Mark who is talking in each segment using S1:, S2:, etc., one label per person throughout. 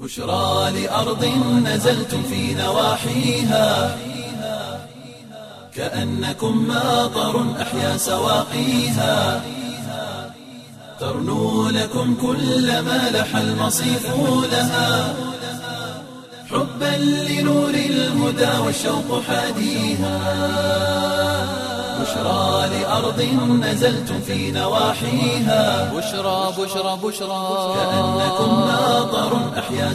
S1: بشرى لأرض نزلتم في نواحيها كأنكم ماطر أحيا سواقيها ترنو لكم كل ما لح المصيف لها حبا لنور الهدى والشوق حاديها بشرى لأرض نزلتم في نواحيها
S2: بشرى بشرى بشرى
S1: كأنكم ماطر أحيا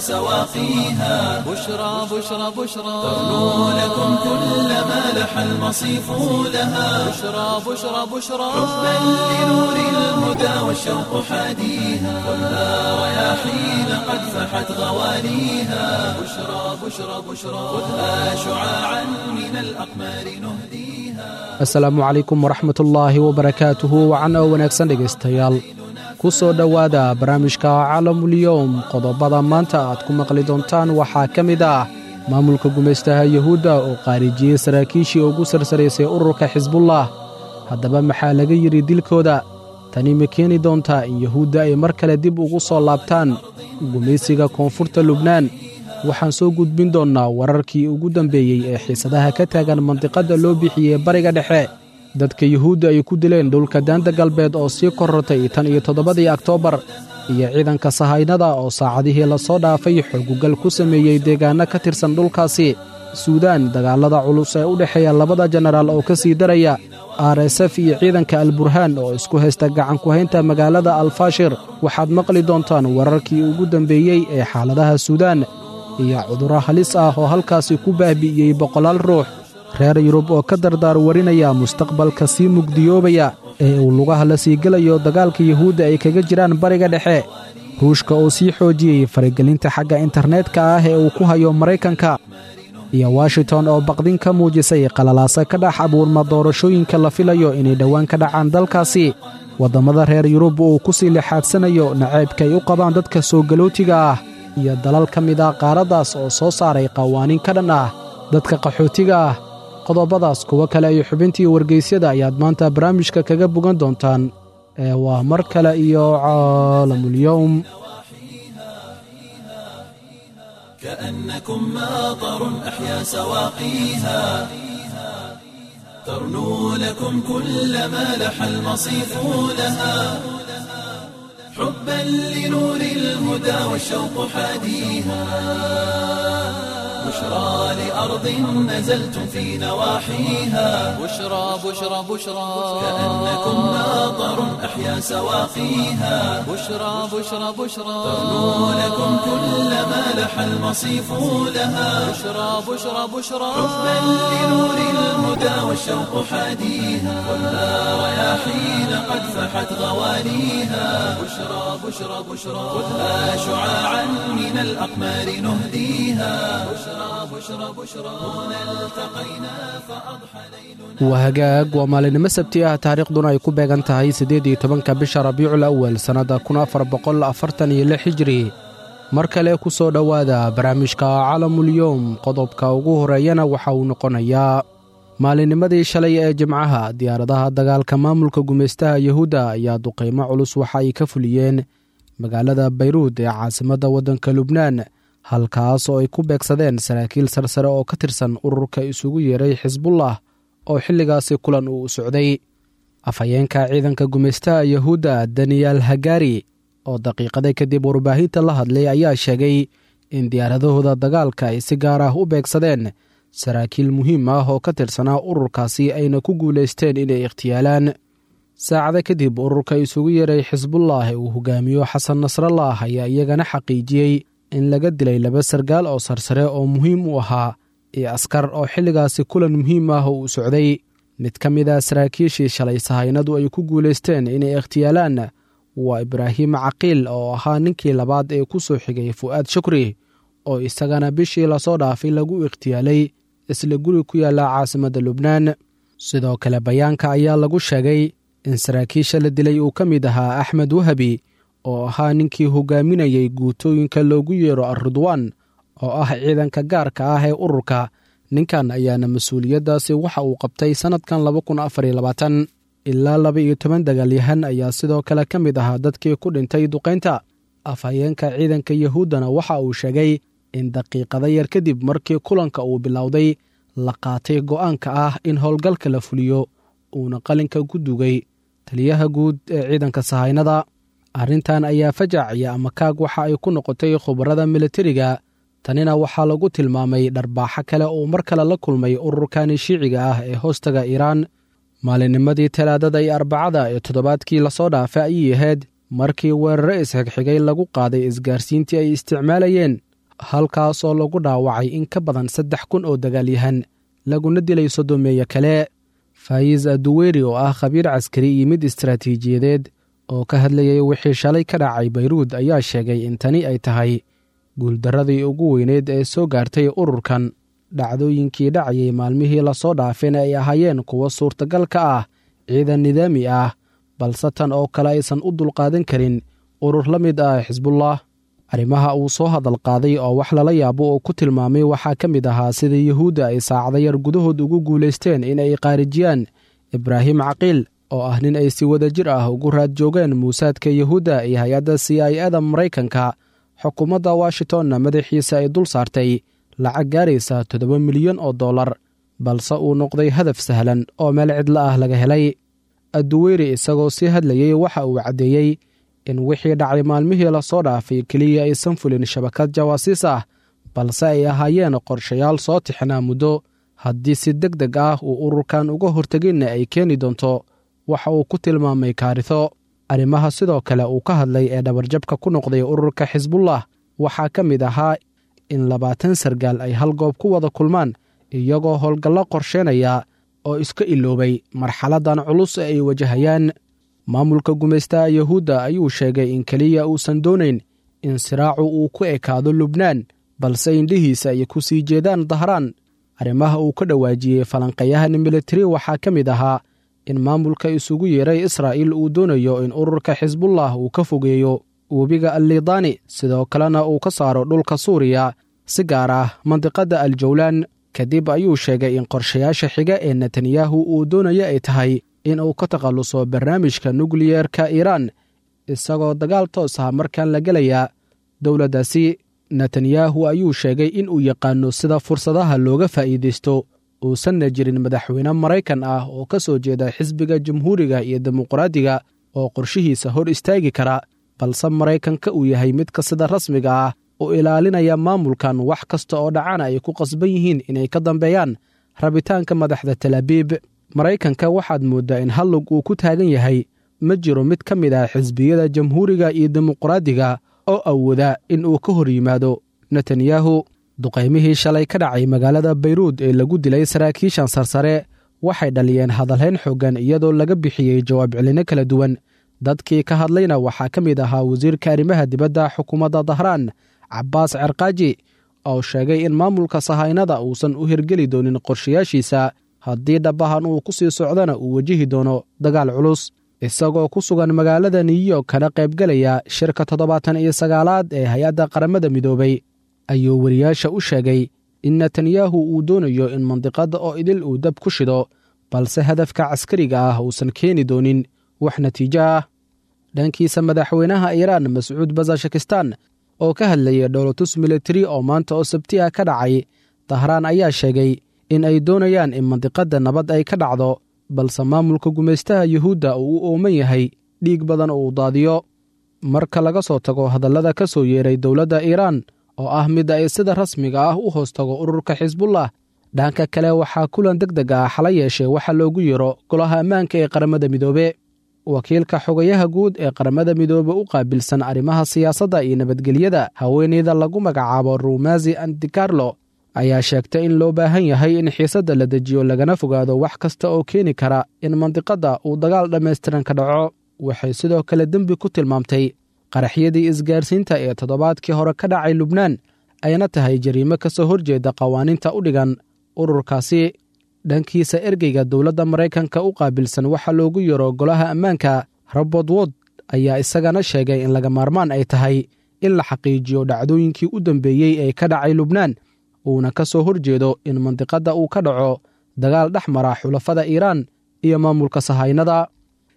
S1: سواقيها
S2: بشرى بشرى بشرى
S1: ترنو لكم كل ما لح المصيف لها
S2: بشرى بشرى بشرى
S1: حبا لنور الهدى والشوق حاديها والنار رياحين قد فحت غواليها بشرى بشرى بشرى خذها شعاعا من الأقمار نهديها
S3: asalaamu calaykum waraxmatullaahi wabarakaatuhu wacan oo wanaagsan dhegaystayaal ku soo dhowaada barnaamijka caalamulyoom qodobada maanta aad ku maqli doontaan waxaa ka mid ah maamulka gumaystaha yuhuudda oo qaarijiyey saraakiishii ugu sarsaraysay ururka xisbullah haddaba maxaa laga yidhi dilkooda tani ma keeni doontaa in yuhuudda ay mar kale dib ugu soo laabtaan gumaysiga koonfurta lubnaan waxaan soo gudbin doonnaa wararkii ugu dambeeyey ee xiisadaha ka taagan mandiqadda loo bixiyey bariga dhexe dadka yuhuudda ay ku dileen dhulka daanta galbeed oo sii korortay tan iyo toddobadii oktoobar iyo ciidanka sahaynada oo saacadihii lasoo dhaafay xoogugal ku sameeyey deegaanno ka tirsan dhulkaasi suudaan dagaallada culus ee u dhexeeya labada jenaraal oo ka sii daraya r s f iyo ciidanka alburhaan oo isku haysta gacanku-haynta magaalada alfaashir waxaad maqli doontaan wararkii ugu dambeeyey ee xaaladaha suudaan iyo cudurro halis ah oo halkaasi ku baahbi'iyey boqolaal ruux reer yurub oo ka dardaar warinaya mustaqbalka sii mugdiyoobaya ee uu lugaha la sii gelayo dagaalka yuhuudda ay kaga jiraan bariga dhexe ruushka oo sii xoojiyey faragelinta xagga internetka ah ee uu ku hayo maraykanka iyo washington oo baqdin ka muujisay qalalaase ka dhex abuurma doorashooyinka la filayo inay dhowaan ka dhacaan dalkaasi waddammada reer yurub uu ku sii lixaadsanayo nacaybka ay u qabaan dadka soo galootiga ah iyo dalal ka mid ah qaaraddaas oo soo saaray qawaaniin ka dhan ah dadka qaxootiga ah qodobadaas kuwo kale iyo xubintii wargeysyada ayaad maanta barnaamijka kaga bogan doontaan ee waa mar kale iyo caalamulyowm
S1: كأنكم ماطر أحيا سواقيها ترنو لكم كل ما لح المصيف لها حبا لنور الهدى والشوق حاديها بشرى لأرض نزلتم في نواحيها
S2: بشرى بشرى بشرى
S1: كأنكم ماطر أحيا سواقيها
S2: بشرى بشرى بشرى
S1: ترنو لكم كل ما لح المصيف لها
S2: بشرى بشرى بشرى
S1: حبا لنور الهدى والشوق حاديها والنار رياحين قد فحت غواليها بشرى بشرى بشرى خذها شعاعا من الأقمار نهديها بشرى بشرى بشرى هنا التقينا فأضحى ليلنا
S3: waa hagaag waa maalinimo sabti ah taariikhduna ay ku beegan tahay siddeed iyo tobanka bisha rabiicul awal sannadda kun afar boqol afartan iyo lix hijri mar kale ku soo dhowaada barnaamijka caalamulyoom qodobka ugu horeeyana waxa uu noqonayaa maalinnimadii shalay ee jimcaha diyaaradaha dagaalka maamulka gumaystaha yuhuudda ayaa duqaymo culus waxa ay ka fuliyeen magaalada bayruud ee caasimadda waddanka lubnaan halkaas oo ay ku beegsadeen saraakiil sarsare oo ka tirsan ururka isugu yeeray xisbullah oo xilligaasi kulan uu socday afhayeenka ciidanka gumaystaha yuhuudda daniyel hagari oo daqiiqada kadib warbaahinta la hadlay ayaa sheegay in diyaaradahooda dagaalka ay si gaar ah u beegsadeen saraakiil muhiim ah oo ka tirsanaa ururkaasi ayna ku guulaysteen inay ikhtiyaalaan saacado kadib ururka isugu yeeray xisbullah ee uu hogaamiyo xasan nasrallah ayaa iyagana xaqiijiyey in laga dilay laba sargaal oo sarsare oo muhiim u ahaa iyo askar oo xilligaasi kulan muhiim ah uu socday mid ka mid a saraakiishii shalay sahaynadu ay ku guulaysteen inay ikhtiyaalaan waa ibraahim caqiil oo ahaa ninkii labaad ee ku soo xigay fu'aad shukri oo isagana bishii lasoo dhaafay lagu ikhtiyaalay isla guri ku yaalla caasimadda lubnaan sidoo kale bayaanka ayaa lagu sheegay in saraakiisha la dilay uu ka mid ahaa axmed wahabi oo ahaa ninkii hogaaminayay guutooyinka loogu yeero arridwaan oo ah ciidanka gaarka ah ee ururka ninkan ayaana mas-uuliyaddaasi waxa uu qabtay sannadkan ilaa laba iyo toban dagaalyahan ayaa sidoo kale ka mid ahaa dadkii ku dhintay duqaynta afhayeenka ciidanka yahuuddana waxa uu sheegay in daqiiqada yar kadib markii kulanka uu bilowday la qaatay go'aanka ah in howlgalka la fuliyo uuna qalinka ku dugay taliyaha guud ee ciidanka sahaynada arrintan ayaa fajac iyo amakaag waxa ay ku noqotay khubarada militariga tanina waxaa lagu tilmaamay dharbaaxo kale uu mar kale la kulmay ururkani shiiciga ah ee hoostaga iiraan maalinnimadii talaadada iyo arbacada ee toddobaadkii lasoo dhaafay ayay ahayd markii weerare isxigxigay lagu qaaday isgaarsiintii ay isticmaalayeen halkaas oo lagu dhaawacay in ka badan saddex kun oo dagaalyahan laguna dilay sodomeeye kale faayiz aduweyri oo ah khabiir caskari iyo mid istaraatiijiyadeed oo ka hadlayay wixii shalay ka dhacay bayruud ayaa sheegay in tani ay tahay guuldarradii ugu weyneed ee soo gaartay ururkan dhacdooyinkii dhacayay maalmihii lasoo dhaafayna ay ahaayeen kuwo suurtagal ka ah ciidan nidaami ah balse tan oo kale aysan u dulqaadan karin urur la mid ah xisbullah arrimaha uu soo hadal qaaday oo wax lala yaabo oo ku tilmaamay waxaa ka mid ahaa sida yuhuudda ay saacada yar gudahood ugu guulaysteen in ay qaarijiyaan ibraahim caqiil oo ah nin ay si wada jir ah ugu raad joogeen muusaadka yuhuudda iyo hay-adda c i ada maraykanka xukuumadda washingtonna madaxiisa ay dul saartay lacag gaaraysa toddoba milyan oo dollar balse uu noqday hadaf sahlan oo meel cidlo ah laga helay adduweyri isagoo sii hadlayey waxa uu caddeeyey in wixii dhacay maalmihii lasoo dhaafay keliya aysan fulin shabakad jawaasiis ah balse ay ahaayeen qorshayaal soo tixnaa muddo haddii si deg deg ah uu ururkan uga horteginna ay keeni doonto waxa uu ku tilmaamay kaariso arrimaha sidoo kale uu ka hadlay ee dhabarjabka ku noqday ururka xisbullah waxaa ka mid ahaa in labaatan sargaal ay hal goob ku wada kulmaan iyagoo howlgallo qorsheynaya oo iska iloobay marxaladdan culus ee ay wajahayaan maamulka gumaystaha yuhuudda ayuu sheegay in keliya uusan doonayn in siraacu uu ku ekaado lubnaan balse indhihiisa ay ku sii jeedaan dahraan arrimaha uu ka dhawaajiyey falanqayahan militari waxaa ka mid ahaa in maamulka isugu yeeray israa'iil uu doonayo in ururka xisbullah uu ka fogeeyo webiga allidaani sidoo kalena uu ka saaro dhulka suuriya si gaar ah mandiqadda aljawlaan kadib ayuu sheegay in qorshayaasha xiga ee netanyahu uu doonayo ay tahay in uu ka takhalluso barnaamijka nukliyeerka iiraan isagoo dagaal toos ah markaan la gelayaa dowladdaasi netanyahu ayuu sheegay in uu yaqaano sida fursadaha looga faa'iidaysto uusanna jirin madaxweyne maraykan ah oo ka soo jeeda xisbiga jamhuuriga iyo dimuqraadiga oo qorshihiisa hor istaagi kara balse maraykanka uu yahay midka sida rasmiga ah u ilaalinaya maamulkan wax kasta oo dhacana ay ku qasban yihiin inay ka dambeeyaan rabitaanka madaxda talaabiib maraykanka waxaad mooddaa in hallug uu ku taagan yahay ma jiro mid ka mid ah xisbiyada jamhuuriga iyo dimuqraadiga oo awooda in uu ka hor yimaado netanyahu duqaymihii shalay ka dhacay magaalada bayruud ee lagu dilay saraakiishan sarsare waxay dhaliyeen hadalhayn xooggan iyadoo laga bixiyey jawaab celino kala duwan dadkii ka hadlayna waxaa ka mid ahaa wasiirka arrimaha dibadda xukuumadda dahraan cabbaas cerkaaji oo sheegay in maamulka sahaynada uusan u hirgeli doonin qorshayaashiisa haddii dhabahan uu ku sii socdana uu wajihi doono dagaal culus isagoo ku sugan magaalada new york kana qaybgelaya shirka toddobaatan iyo sagaalaad ee hay-adda qaramada midoobay ayuu wariyaasha u sheegay in netanyahu uu doonayo in mandiqadda oo idil uu dab ku shido balse hadafka caskariga ah uusan keeni doonin wax natiijo ah dhankiisa madaxweynaha iiraan mascuud bazashakistan oo ka hadlayay dhowlatus militari oo maanta oo sabti ah ka dhacay dahraan ayaa sheegay in ay doonayaan in mandiqadda nabad ay ka dhacdo balse maamulka gumaystaha yuhuudda uu u ooman yahay dhiig badan oo uu daadiyo marka laga soo tago hadallada ka soo yeeray dowladda iiraan oo ah mid ay sida rasmiga ah u hoos tago ururka xisbullah dhanka kale waxaa kulan deg deg ah xala yeeshay waxa loogu yeero golaha ammaanka ee qaramada midoobe wakiilka xogayaha guud ee qaramada midoobe u qaabilsan arrimaha siyaasadda iyo nabadgelyada haweeneyda lagu magacaabo rumazi andikarlo ayaa sheegtay in loo baahan yahay in xiisadda la dejiyo lagana fogaado wax kasta oo keeni kara in mandiqadda uu dagaal dhammaystiran ka dhaco waxay sidoo kale dembi ku tilmaamtay qaraxyadii isgaarsiinta ee toddobaadkii hore ka dhacay lubnaan ayna tahay jariimo ka soo horjeeda qawaaniinta u dhigan ururkaasi dhankiisa ergeyga dowladda maraykanka u qaabilsan waxaa loogu yeero golaha ammaanka robert wod ayaa isagana sheegay in laga maarmaan ay tahay in la xaqiijiyo dhacdooyinkii u dambeeyey ee ka dhacay lubnaan uuna ka soo horjeedo in mandiqadda uu ka dhaco dagaal dhex mara xulafada iiraan iyo maamulka sahaynada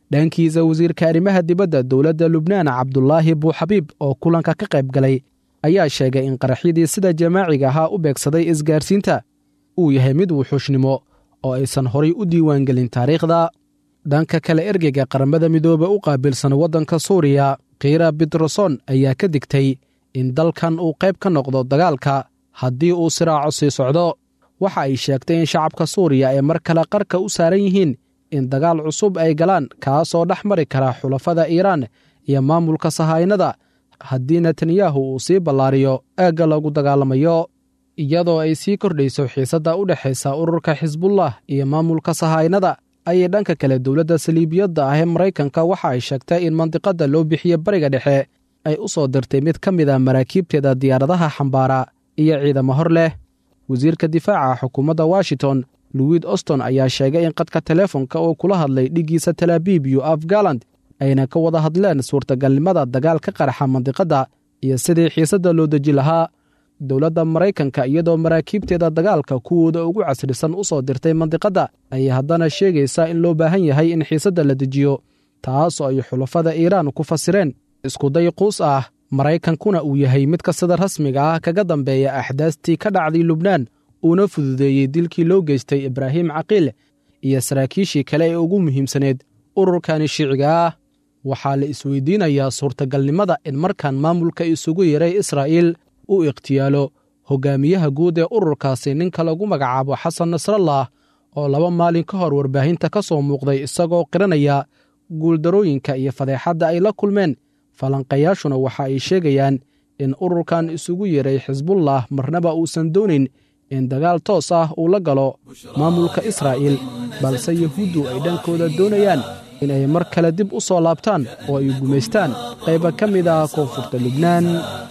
S3: dhankiisa wasiirka arrimaha dibadda dowladda lubnaan cabdulaahi buuxabiib oo kulanka ka qayb galay ayaa sheegay in qaraxyadii sida jamaaciga ahaa u beegsaday isgaarsiinta uu yahay mid wuxuushnimo oo aysan horay u diiwaangelin taariikhda dhanka kale ergeyga qaramada midoobe u qaabilsan waddanka suuriya khiira bitroson ayaa ka digtay in dalkan uu qayb ka noqdo dagaalka haddii uu siraaco sii socdo waxa ay sheegtay in shacabka suuriya ay mar kale qarka u saaran yihiin in dagaal cusub ay galaan kaasoo dhex mari kara xulafada iiraan iyo maamulka sahaynada haddii netanyahu uu sii ballaariyo aagga lagu dagaalamayo iyadoo ay sii kordhayso xiisadda u dhexaysa ururka xisbullah iyo maamulka sahaynada ayay dhanka kale dowladda saliibiyadda ah ee maraykanka waxa ay sheegtay in mandiqadda loo bixiye bariga dhexe ay u soo dirtay mid ka mid a maraakiibteeda diyaaradaha xambaara iyo ciidamo hor leh wasiirka difaaca xukuumadda washington louid oston ayaa sheegay in qadka teleefonka oo kula hadlay dhiggiisa talaabiib iyo afgaland ayna ka wada hadleen suurtagalnimada dagaal ka qaraxa mandiqadda iyo sidii xiisadda loo deji lahaa dowladda maraykanka iyadoo maraakiibteeda dagaalka kuwooda ugu casrisan u soo dirtay mandiqadda ayay haddana sheegaysaa in loo baahan yahay in xiisadda la dejiyo taasoo ay xulafada iiraan ku fasireen iskuday quus ah maraykankuna uu yahay midka sida rasmiga ah kaga dambeeya axdaastii ka dhacday lubnaan uuna fududeeyey dilkii loo geystay ibraahim caqiil iyo saraakiishii kale ee ugu muhiimsaneed ururkani shiiciga ah waxaa la isweydiinayaa suurtagalnimada in markan maamulka isugu yaray israa'iil u ikhtiyaalo hogaamiyaha guud ee ururkaasi ninka lagu magacaabo xasan nasrallah oo laba maalin ka hor warbaahinta ka soo muuqday isagoo qiranaya guuldarooyinka iyo fadeexadda ay la kulmeen falanqayaashuna waxa ay sheegayaan in ururkan isugu yeray xisbullah marnaba uusan doonayn in dagaal toos ah uu la galo maamulka israa'iil balse yahuuddu ay dhankooda doonayaan in ay mar kale dib u soo laabtaan oo ay gumaystaan qayba ka mid ah koonfurta lubnaan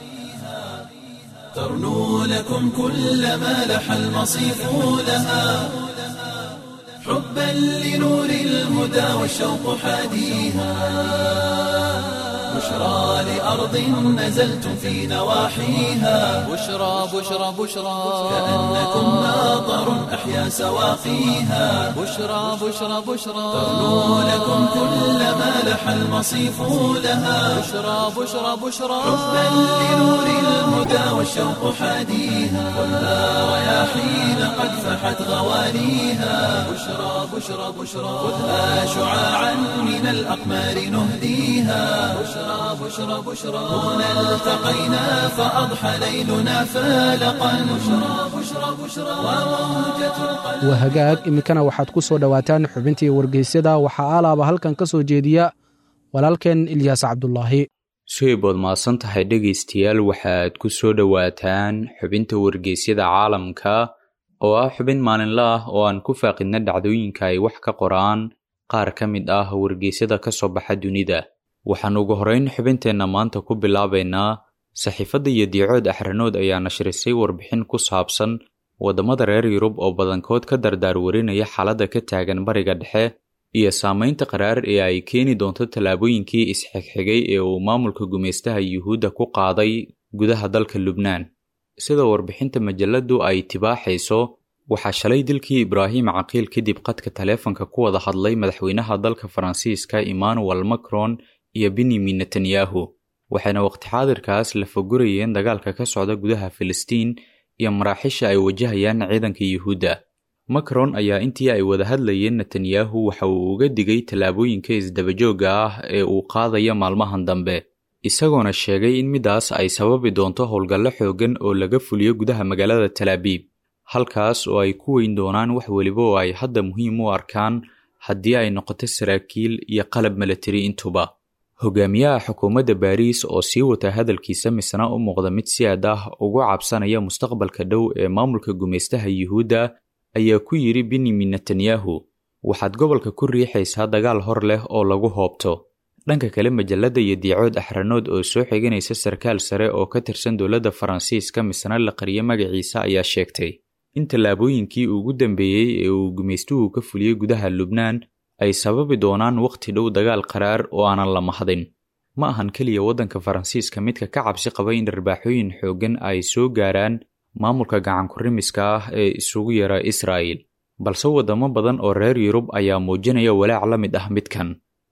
S1: ترنو لكم كل ما لح المصيف لها حبا لنور الهدى والشوق حاديها بشرى لأرض نزلتم في نواحيها
S2: بشرى بشرى بشرى
S1: كأنكم ناظر أحيا سواقيها
S2: بشرى بشرى بشرى
S1: ترنو لكم كل ما لح المصيف لها
S2: بشرى بشرى بشرى
S1: حبا لنور الهدى والشوق حاديها ولا رياحين قد فحت غوانيها بشرى بشرى بشرى خذها شعاعا من الأقمار نهديها بشرى بشرى بشرى هنا التقينا فأضحى ليلنا فالقا بشرى بشرى بشرى وموجة القلب
S3: waa hagaag iminkana waxaad ku soo dhowaataan xubintii wargeysyada waxaa aalaaba halkan ka soo jeediya walaalkeen ilyaas cabdulaahi
S4: sheybood mahadsan tahay dhegaystayaal waxaad ku soo dhowaataan xubinta wargeysyada caalamka oo ah xubin maalinle ah oo aan ku faaqidna dhacdooyinka ay wax ka qoraan qaar ka mid ah wargeysyada ka soo baxa dunida waxaan ugu horrayn xubinteenna maanta ku bilaabaynaa saxiifadda iyo diicood axranood ayaa nashrisay warbixin ku saabsan waddamada reer yurub oo badankood ka dardaar warinaya xaaladda ka taagan bariga dhexe iyo saamaynta qaraar ee ay keeni doonto tallaabooyinkii isxigxigay ee uu maamulka gumaystaha yuhuudda ku qaaday gudaha dalka lubnaan sida warbixinta majalladdu ay tibaaxayso waxaa shalay dilkii ibraahim caqiil kadib qadka taleefanka ku wada hadlay madaxweynaha dalka faransiiska emmanuel macron iyo benyamin netanyahu waxayna waqti xaadirkaas la fogurayeen dagaalka ka socda gudaha filistiin iyo maraaxisha ay wajahayaan ciidanka yuhuudda macron ayaa intii ay wada hadlayeen netanyahu waxa uu uga digay tallaabooyinka isdabajoogga ah ee uu qaadaya maalmahan dambe isagoona sheegay in midaas ay sababi doonto howlgallo xooggan oo laga fuliyo gudaha magaalada talaabiib halkaas oo ay ku weyn doonaan wax weliba oo ay hadda muhiim u arkaan haddii ay noqoto saraakiil iyo qalab milatari intuba hogaamiyaha xukuumadda baariis oo sii wata hadalkiisa misna u muuqda mid si aad ah ugu cabsanaya mustaqbalka dhow ee maamulka gumaystaha yuhuudda ayaa ku yidhi benyamin netanyahu waxaad gobolka ku riixaysaa dagaal hor leh oo lagu hoobto dhanka kale majalladda iyo diicood axranood oo soo xiganaysa sarkaal sare oo ka tirsan dowladda faransiiska misna la qariyo magaciisa ayaa sheegtay in tallaabooyinkii ugu dambeeyey ee uu gumaystuhu ka fuliyey gudaha lubnaan ay sababi doonaan wakhti dhow dagaal qaraar oo aanan la mahdin ma ahan keliya waddanka faransiiska midka ka cabsi qaba in dharbaaxooyin xooggan ay soo gaaraan maamulka gacankurimiska ah ee isugu yara israa'il balse waddamo badan oo reer yurub ayaa muujinaya walaac la mid ah midkan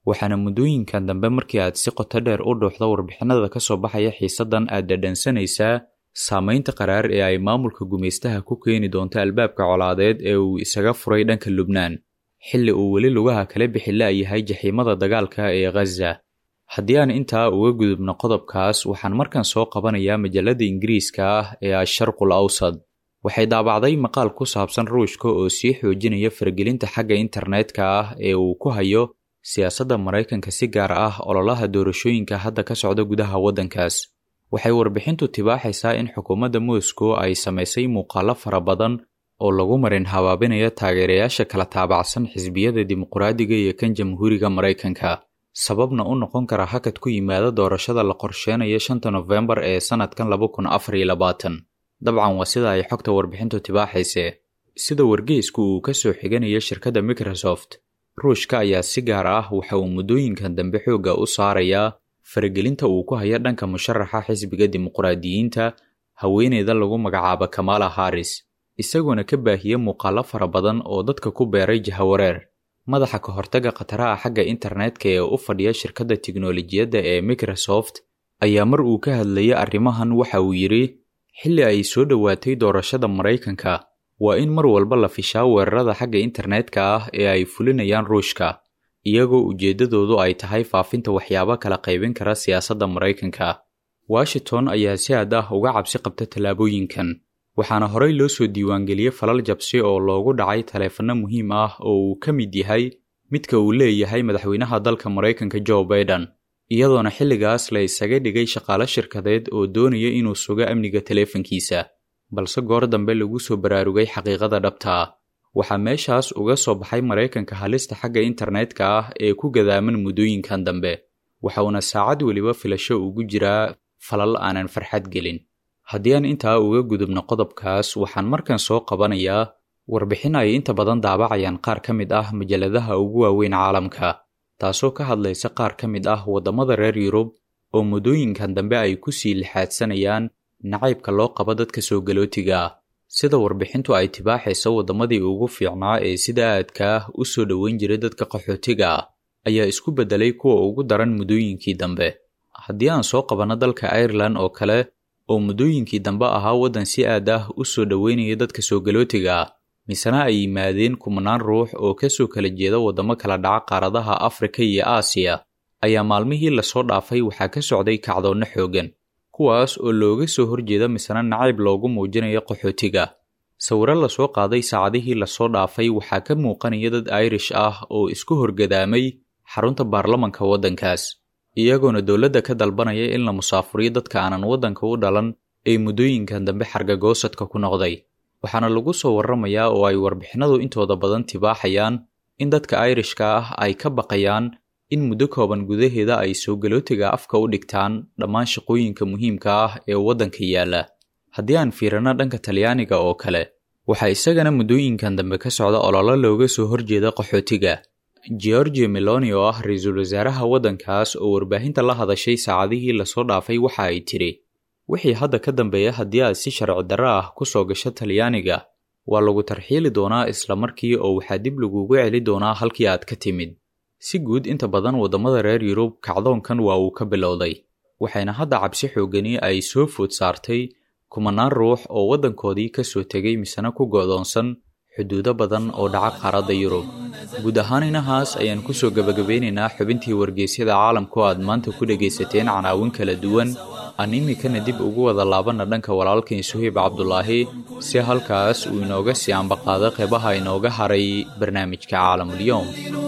S4: waxaana muddooyinkan dambe markii aad si qoto dheer u dhuuxdo warbixinada ka soo baxaya xiisaddan aad dhadhansanaysaa saamaynta qaraar ee ay maamulka gumaystaha ku keeni doonto albaabka colaadeed ee uu isaga furay dhanka lubnaan xilli uu weli lugaha kala bixi la'yahay jaxiimada dagaalka ee khaza haddii aan intaa uga gudubno qodobkaas waxaan markan soo qabanayaa majalladda ingiriiska ah ee asharqul awsad waxay daabacday maqaal ku saabsan ruushka oo sii xoojinaya faragelinta xagga internetka ah ee uu ku hayo siyaasadda maraykanka si gaar ah ololaha doorashooyinka hadda ka socda gudaha waddankaas waxay warbixintu tibaaxaysaa in xukuumadda moscow ay samaysay muuqaallo fara badan oo lagu marin habaabinayo taageerayaasha kala taabacsan xisbiyada dimuqraadiga iyo kan jamhuuriga maraykanka sababna u noqon kara hakad ku yimaada doorashada la qorsheenaya shanta nofembar ee sannadkan laba kun afar iyo labaatan dabcan waa sida ay xogta warbixintu tibaaxayse sida wargeysku uu ka soo xiganayo shirkadda microsoft ruushka ayaa si gaar ah waxa uu muddooyinkan dambe xoogga u saarayaa faragelinta uu ku hayo dhanka musharaxa xisbiga dimuqraadiyiinta haweeneyda lagu magacaabo kamala haris isagoona ka baahiya muuqaallo fara badan oo dadka ku beeray jahawareer madaxa ka hortaga khataraha xagga internetka ee u fadhiya shirkadda tiknolojiyadda ee microsoft ayaa mar uu ka hadlayay arrimahan waxa uu yidhi xilli ay soo dhowaatay doorashada maraykanka waa in mar walba la fishaa weerarada xagga internetka ah ee ay fulinayaan ruushka iyagoo ujeeddadoodu ay tahay faafinta waxyaabo kala qaybin kara siyaasadda maraykanka washington ayaa si aad ah uga cabsi qabta tallaabooyinkan waxaana horey loo soo diiwaangeliyey falal jabsi oo loogu dhacay taleefanno muhiim ah oo uu ka mid yahay midka uu leeyahay madaxweynaha dalka maraykanka joe baiden iyadoona xilligaas la isaga dhigay shaqaale shirkadeed oo doonaya inuu sugo amniga taleefankiisa balse goor dambe lagu soo baraarugay xaqiiqada dhabta ah waxaa meeshaas uga soo baxay maraykanka halista xagga internetka ah ee ku gadaaman muddooyinkan dambe waxauna saacad weliba filasho ugu jiraa falal aanan farxad gelin haddii aan intaa uga gudubno qodobkaas waxaan markan soo qabanayaa warbixin ay inta badan daabacayaan qaar ka mid ah majalladaha ugu waaweyn caalamka taasoo ka hadlaysa qaar ka mid ah waddamada reer yurub oo muddooyinkan dambe ay ku sii lixaadsanayaan nacaybka loo qabo dadka soo galootiga ah sida warbixintu ay tibaaxaysa waddamadii ugu fiicnaa ee sida aadka ah u soo dhoweyn jiray dadka qaxootiga ah ayaa isku beddelay kuwa ugu daran muddooyinkii dambe haddii aan soo qabanno dalka irelan oo kale oo muddooyinkii dambe ahaa waddan si aad ah u soo dhoweynaya dadka soo galootiga ah misena ay yimaadeen kumanaan ruux oo ka soo kala jeeda waddamo kala dhaca qaaradaha afrika iyo aasiya ayaa maalmihii lasoo dhaafay waxaa ka socday kacdoonno xooggan kuwaas oo looga soo horjeeda misena nacayb loogu muujinayo qaxootiga sawiro lasoo qaaday saacadihii lasoo dhaafay waxaa ka muuqanaya dad irish ah oo isku horgadaamay xarunta baarlamanka waddankaas iyagoona dowladda ka dalbanaya in la musaafuriyo dadka aanan waddanka u dhalan ee muddooyinkan dambe xargagoosadka ku noqday waxaana lagu soo warramayaa oo ay warbixinadu intooda badan tibaaxayaan in dadka irishka ah ay ka baqayaan in muddo kooban gudaheeda ay soo galootiga afka u dhigtaan dhammaan shaqooyinka muhiimka ah ee waddanka yaalla haddii aan fiirino dhanka talyaaniga oo kale waxaa isagana muddooyinkan dambe ka socda ololo looga soo horjeeda qaxootiga georgia meloni oo ah ra-iisul wasaaraha waddankaas oo warbaahinta la hadashay saacadihii lasoo dhaafay waxa ay tidhi wixii hadda ka dambeeya haddii aad si sharci darro ah ku soo gasho talyaaniga waa lagu tarxiili doonaa isla markii oo waxaa dib lagugu celi doonaa halkii aad ka timid si guud inta badan waddamada reer yurub kacdoonkan waa uu ka bilowday waxayna hadda cabsi xoogani ay soo food saartay kumanaan ruux oo waddankoodii ka soo tegay misena ku go'doonsan xuduudo badan oo dhaca qaaradda yurub guud ahaan inahaas ayaan ku soo gebagabeynaynaa xubintii wargeysyada caalamku aad maanta ku dhegaysateen canaawin kala duwan aan iminkana dib ugu wada laabanna dhanka walaalkan suheyb cabdulaahi si halkaas uu inooga sii ambaqaado qeybaha inooga haray barnaamijka caalamulyoom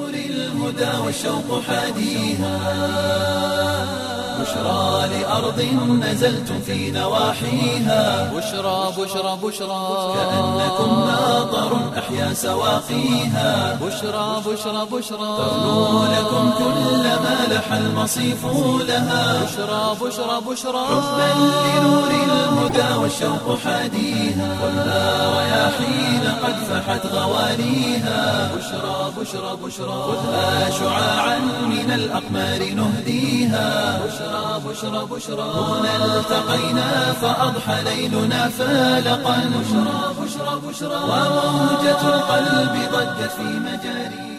S1: الهدى والشوق حاديها بشرى لأرض نزلت في نواحيها
S2: بشرى بشرى بشرى
S1: كأنكم ناظر أحيا سواقيها
S2: بشرى بشرى بشرى
S1: تغنو لكم كل ما لح المصيف لها
S2: بشرى بشرى بشرى
S1: حبا لنور الهدى والشوق حاديها ولا رياحين قد فحت غوانيها بشرى بشرى بشرى خذها شعاعا من الأقمار نهديها بشرى بشرى بشرى هنا التقينا فأضحى ليلنا فالقا بشرى بشرى بشرى وموجة القلب ضجت في مجاريها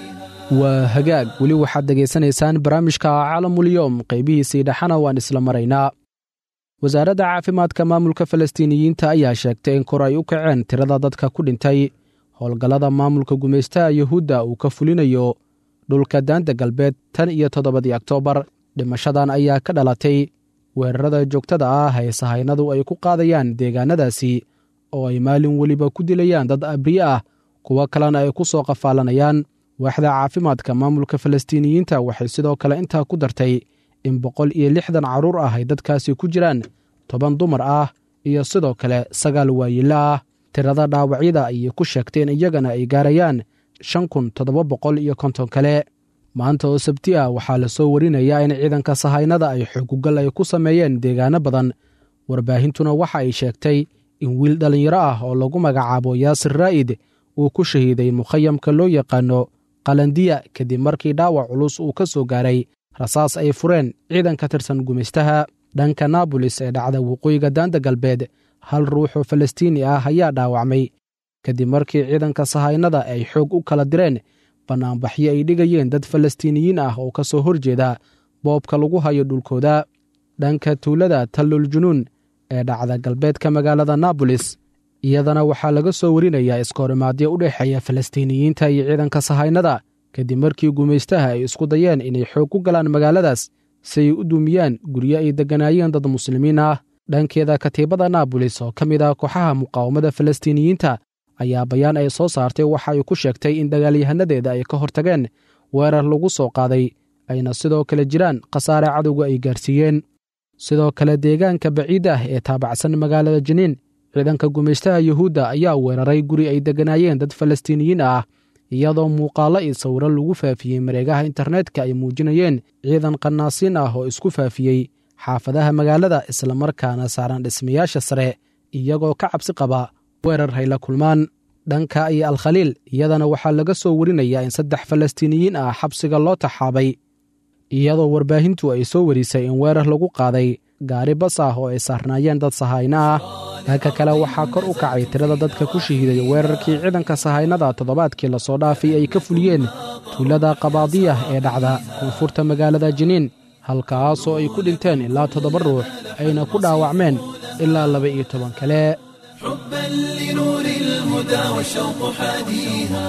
S3: waa hagaag weli waxaad dhegaysanaysaan barnaamijka caalamulyoom qaybihiisii dhexana waan isla maraynaa wasaaradda caafimaadka maamulka falastiiniyiinta ayaa sheegtay in kor ay u kaceen tirada dadka ku dhintay howlgallada maamulka gumaystaha yuhuudda uu ka fulinayo dhulka daanta galbeed tan iyo toddobadii oktoobar dhimashadan ayaa ka dhalatay weerarada joogtada ah ee sahaynadu ay ku qaadayaan deegaanadaasi oo ay maalin weliba ku dilayaan dad abriye ah kuwo kalena ay ku soo qafaalanayaan waaxda caafimaadka maamulka falastiiniyiinta waxay sidoo kale intaa ku dartay in boqol iyo lixdan carruur ah ay dadkaasi ku jiraan toban dumar ah iyo sidoo kale sagaal waayilo ah tirada dhaawacyada ayay ku sheegteen iyagana ay gaarayaan shan kun toddoba boqol iyo konton kale maanta oo sabti ah waxaa la soo warinayaa in ciidanka sahaynada ay xoogugal ay ku sameeyeen deegaano badan warbaahintuna waxa ay sheegtay in wiil dhallinyaro ah oo lagu magacaabo yaasir raa'id uu ku shahiiday mukhayamka loo yaqaano qalandiya kadib markii dhaawac culus uu ka soo gaaray rasaas ay fureen ciidan ka tirsan gumaystaha dhanka naabolis ee dhacda waqooyiga daanta galbeed hal ruuxoo falastiini ah ayaa dhaawacmay kadib markii ciidanka sahaynada ay xoog u kala direen bannaanbaxyo ay dhigayeen dad falastiiniyiin ah oo ka soo horjeeda boobka lagu hayo dhulkooda dhanka tuulada tallul junuun ee dhacda galbeedka magaalada naabolis iyadana waxaa laga soo warinayaa iskahorimaadyo u dhexeeya falastiiniyiinta iyo ciidanka sahaynada kadib markii gumaystaha ay isku dayeen inay xoog ku galaan magaaladaas si ay u duumiyaan guryo ay degganaayeen dad muslimiin ah dhankeeda katiibada naabolis oo ka mid ah kooxaha muqaawamada falastiiniyiinta ayaa bayaan ay soo saartay waxa ay ku sheegtay in dagaalyahanadeeda ay ka hortageen weerar lagu soo qaaday ayna sidoo kale jiraan khasaare cadowga ay gaarsiiyeen sidoo kale deegaanka baciid ah ee taabacsan magaalada jiniin ciidanka gumaystaha yuhuudda ayaa weeraray guri ay degganaayeen dad falastiiniyiin ah iyadoo muuqaallo iyo sawiro lagu faafiyey mareegaha internetka ay muujinayeen ciidan qanaasiin ah oo isku faafiyey xaafadaha magaalada islamarkaana saaran dhismayaasha sare iyagoo ka cabsi qaba weerar hay la kulmaan dhanka iyo alkhaliil iyadana waxaa laga soo warinayaa in saddex falastiiniyiin ah xabsiga loo taxaabay iyadoo warbaahintu ay soo warisay in weerar lagu qaaday gaari bas ah oo ay saarnaayeen dad sahayno ah dhanka kale waxaa kor u kacay tirada dadka ku shahiiday weerarkii ciidanka sahaynada toddobaadkii lasoo dhaafay ay ka fuliyeen tuulada qabaadiyah ee dhacda koonfurta magaalada jiniin halkaasoo ay ku dhinteen ilaa toddoba ruux ayna ku dhaawacmeen ilaa laba iyo toban kale
S1: حبا لنور الهدى والشوق حاديها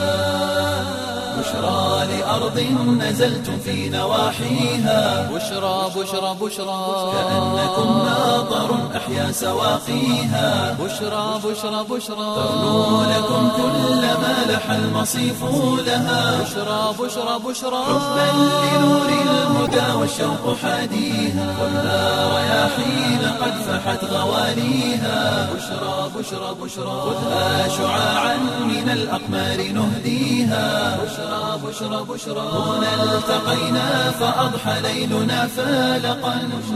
S1: بشرى لأرض نزلتم في نواحيها
S2: بشرى بشرى بشرى
S1: كأنكم ناظر أحيا سواقيها
S2: بشرى بشرى بشرى
S1: تغنو لكم كل ما لح المصيف لها
S2: بشرى بشرى بشرى
S1: حبا لنور الهدى والشوق حاديها ولا رياحين قد فحت غواليها بشرى بشرى بشرى خذها شعاعا من الأقمار نهديها بشرى بشرى بشرى هنا التقينا فأضحى ليلنا فالقا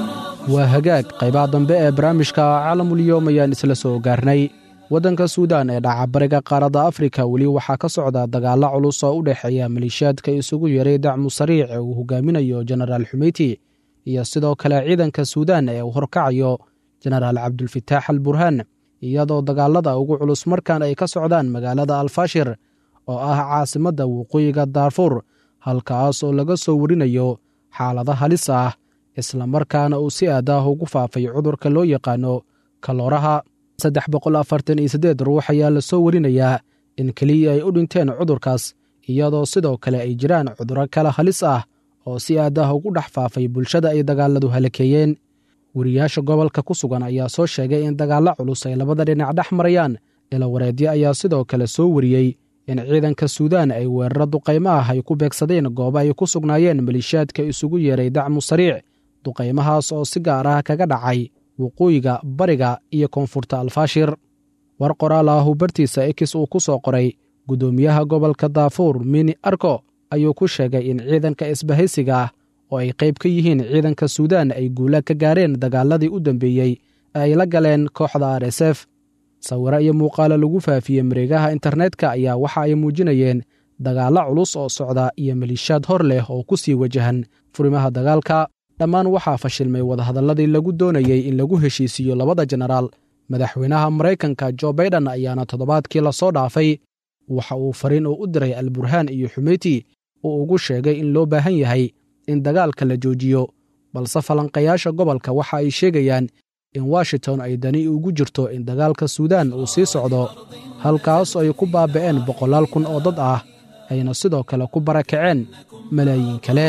S3: waa hagaag qaybaha dambe ee barnaamijka caalamulyoom ayaan isla soo gaarnay waddanka suudaan ee dhaca bariga qaaradda afrika weli waxaa ka socda dagaalla culus oo u dhexeeya maleeshiyaadka isugu yeeray dacmu sariic ee uu hogaaminayo jenaraal xumeyti iyo sidoo kale ciidanka suudaan ee uu horkacayo jenaraal cabdulfataax al burhaan iyadoo dagaalada ugu culus markan ay ka socdaan magaalada alfashir oo ah caasimadda waqooyiga daarfuur halkaas oo laga soo warinayo xaalado halis ah islamarkaana uu si aadaah ugu faafay cudurka loo yaqaano kalooraha saddex boqol afartan iyo siddeed ruux ayaa la soo warinayaa in keliya ay u dhinteen cudurkaas iyadoo sidoo kale ay jiraan cudurro kale halis ah oo si aadaah ugu dhex faafay bulshada ay dagaaladu halakeeyeen wariyaasha gobolka ku sugan ayaa soo sheegay in dagaallo culus ay labada dhinac dhex marayaan ilawareedyo ayaa sidoo kale soo wariyey in ciidanka suudaan ay weeraro duqaymo ah ay ku beegsadeen goobo ay ku sugnaayeen maleeshiyaadka isugu yeeray dacmu sariic duqaymahaas oo si gaar ah kaga dhacay waqooyiga bariga iyo koonfurta alfaashir war qoraal ah uu bartiisa ekis uu ku soo qoray guddoomiyaha gobolka daafuur mini arko ayuu ku sheegay in ciidanka isbahaysiga ah oo ay qayb ka yihiin ciidanka suudaan ay guula ka gaareen dagaaladii u dambeeyey ee ay la galeen kooxda r s f sawiro iyo muuqaalo lagu faafiyey mareegaha internetka ayaa waxa ay muujinayeen dagaallo culus oo socda iyo maliishaad hor leh oo ku sii wajahan furimaha dagaalka dhammaan waxaa fashilmay wadahadalladii lagu doonayey in lagu heshiisiiyo labada jenaraal madaxweynaha maraykanka jo baiden ayaana toddobaadkii lasoo dhaafay waxa uu fariin uu u diray alburhaan iyo xumeyti uu ugu sheegay in loo baahan yahay in dagaalka la joojiyo balse falanqayaasha gobolka waxa ay sheegayaan in washington ay dani ugu jirto in dagaalka suudaan uu sii socdo halkaas ay ku baaba'een boqolaal kun oo dad ah ayna sidoo kale ku barakaceen malaayiin kale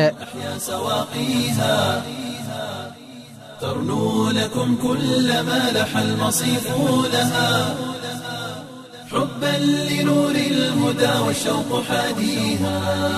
S1: ترنو لكم كل ما لح المصيف لها حبا لنور الهدى والشوق حاديها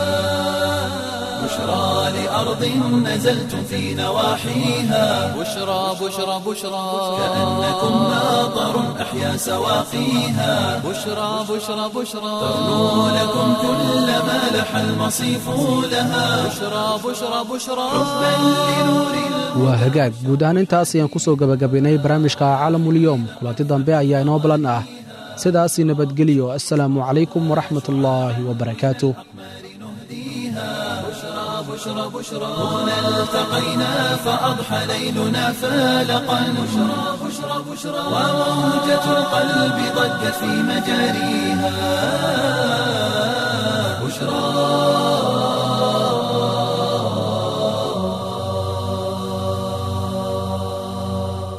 S1: بشرى لأرض نزلتم في نواحيها
S2: بشرى بشرى بشرى
S1: كأنكم ناظر أحيا سواقيها
S2: بشرى بشرى بشرى
S1: ترنو لكم كل ما لح المصيف لها
S2: بشرى بشرى بشرى
S1: حبا لنور الهدى
S3: waa hagaag guud ahaan intaas ayaan ku soo gebagabaynay barnaamijka caalamulyoom kulanti dambe ayaa inoo balan ah sidaasii nabadgeliyo assalaamu calaykum waraxmat ullaahi wabarakaatu
S1: بشرى بشرى هنا التقينا فأضحى ليلنا فالقا بشرى بشرى بشرى وموجة القلب ضجت في مجاريها